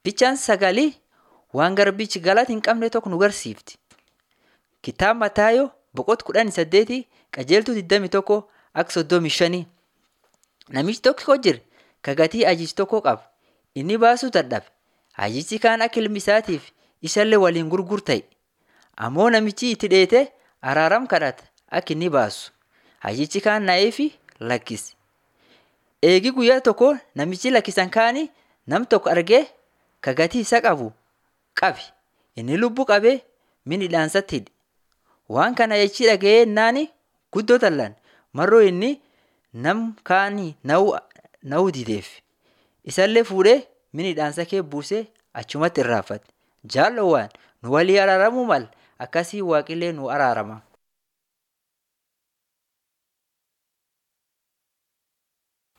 Bichaan sagalii waan garbichi galata hin qabne tokko nu garsiifti. Kitaaba Mataayoo boqota kudhanii saddeetii qajeeltuu 21 akka 35. Namichi tokko jira ka gatii ajiici tokko qaba. Inni baasuu dadhabe. Ajiichi kaan akka ilmi isaatiif isallee waliin gurgur ta'e. Ammoo namichi itti dheete araaram kadhata akka inni baasu. Ajiichi kaan na'eefi lakkise. Eegi guyyaa tokko namichi lakkisan kaanii nam tokko argee ka gatii isa qabu qabe. Inni lubbuu qabee min hidhaansatti hidhe. Waan kana jechi dhaga'ee yennaani guddoo tallan marroo inni nam kaanii na'uu dideef. Isallee fuudhee min hidhaansa kee buusee achumatti irraanfate. Jaalowwaan nu walii araaramuu mala akkasii waaqillee nu araarama.